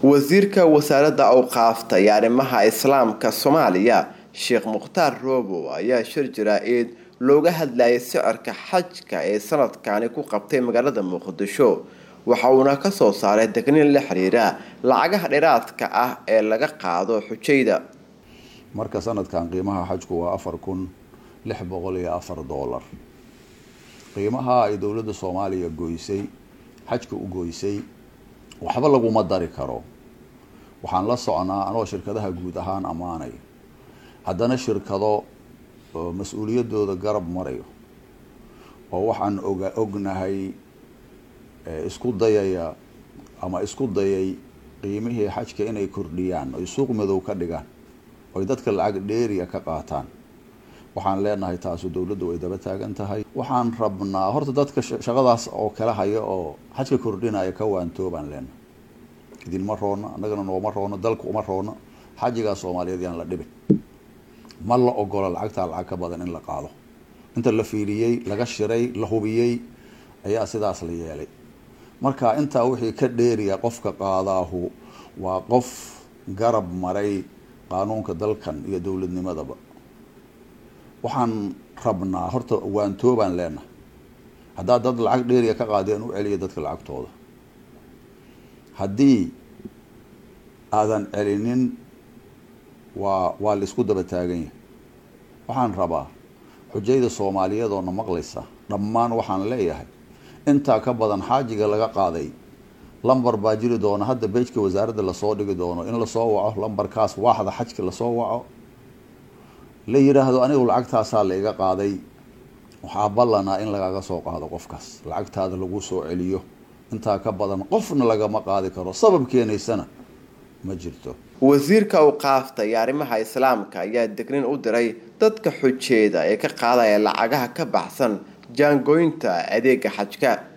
wasiirka wasaaradda awqaafta iyo arrimaha islaamka soomaaliya sheekh mukhtaar roobow ayaa shir jaraa-id looga hadlayay sicirka xajka ee sanadkani ku qabtay magaalada muqdisho waxa uuna kasoo saaray degniin la xiriira lacagaha dheeraadka ah ee laga qaado xujayda marka sanadkan qiimaha xajku waa afar kun lix boqol iyo afar doolar qiimaha ay dowladda soomaaliya goysay xajka u goysay waxba laguma dari karo waxaan la socnaa anoo shirkadaha guud ahaan ammaanay haddana shirkado mas-uuliyadooda garab marayo oo waxaan oga ognahay isku dayaya ama isku dayay qiimihii xajka inay kordhiyaan oy suuq madow ka dhigaan oy dadka lacag dheeriya ka qaataan waxaan leenahay taasu dowladdu way daba taagan tahay waxaan rabnaa horta dadka shaqadaas oo kala haya oo xajka kordhinaya ka waantoobaan leenahay idinma roona annagana nooma roono dalka uma roono xajigaa soomaaliyeed yaan la dhibin ma la ogola lacagtaa lacag ka badan in la qaado inta la fiiriyey laga shiray la hubiyey ayaa sidaas la yeelay marka intaa wixii ka dheeriya qofka qaadaahu waa qof garab maray qaanuunka dalkan iyo dowladnimadaba waxaan rabnaa horta waantoobaan leenahay haddaad dad lacag dheeriya ka qaadeen u celiya dadka lacagtooda haddii aadan celinin waa waa la isku daba taagan yahay waxaan rabaa xujayda soomaaliyeed oo na maqlaysa dhammaan waxaan leeyahay intaa ka badan xaajiga laga qaaday lambar baa jiri doona hadda beejka wasaaradda lasoo dhigi doono in lasoo waco lambarkaas waaxda xajka lasoo waco la yidhaahdo anigu lacagtaasaa la iga qaaday waxaa ballanaa in lagaga soo qaado qofkaas lacagtaada lagu soo celiyo intaa ka badan qofna lagama qaadi karo sabab keenaysana ma jirto wasiirka awqaafta iyo arrimaha islaamka ayaa degnin u diray dadka xujeeda ee ka qaadaya lacagaha ka baxsan jaangooynta adeega xajka